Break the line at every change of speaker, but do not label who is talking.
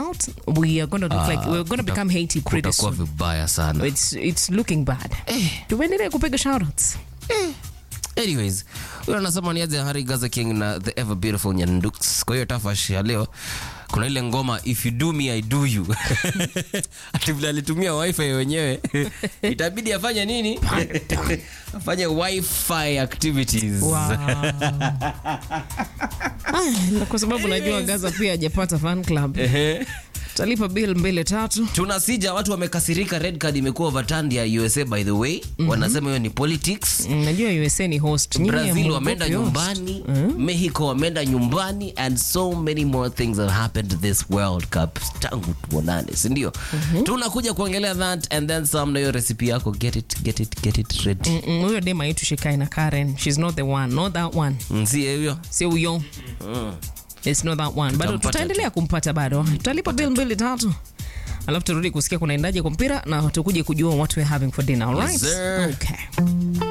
out, we are going to look like we're going to become Haiti pretty
Kutakuwa
soon.
vibaya sana.
It's it's looking bad.
Eh.
Tuendelee kupiga shoutouts.
anyways huyo anasema niaze hari gaza king na the ever beautiful nyandux kwa hiyo tafash ya leo kuna ile ngoma if you do me i do you ati vile alitumia wifi wenyewe itabidi afanye nini afanye wifi activities
Wow. Ah, kwa sababu najua Gaza pia hajapata fan club.
Ehe.
Talipa bill mbili tatu.
tunasija watu wamekasirika red card imekuwa overturned ya usa by the way wanasema hiyo ni politics
Mm, Najua USA ni host. Nyinyi
brazil
hamuogopi
wameenda
host.
nyumbani mexico wameenda nyumbani and so many more things have happened this world cup tangu tuonane sindio tunakuja kuongelea that and then some na hiyo recipe yako get it get it get it ready
Mm, mm, Huyo dema yetu shikai na Karen. She's not the one. Not that one.
mm. sie huyo
Sio huyo. It's not that one. Bado
Tutampata
tutaendelea kumpata bado. Tutalipa bill mbili tatu. Alafu turudi kusikia kunaendaje kwa mpira na tukuje kujua what we're having for dinner, all right?
Yes, sir.
Okay.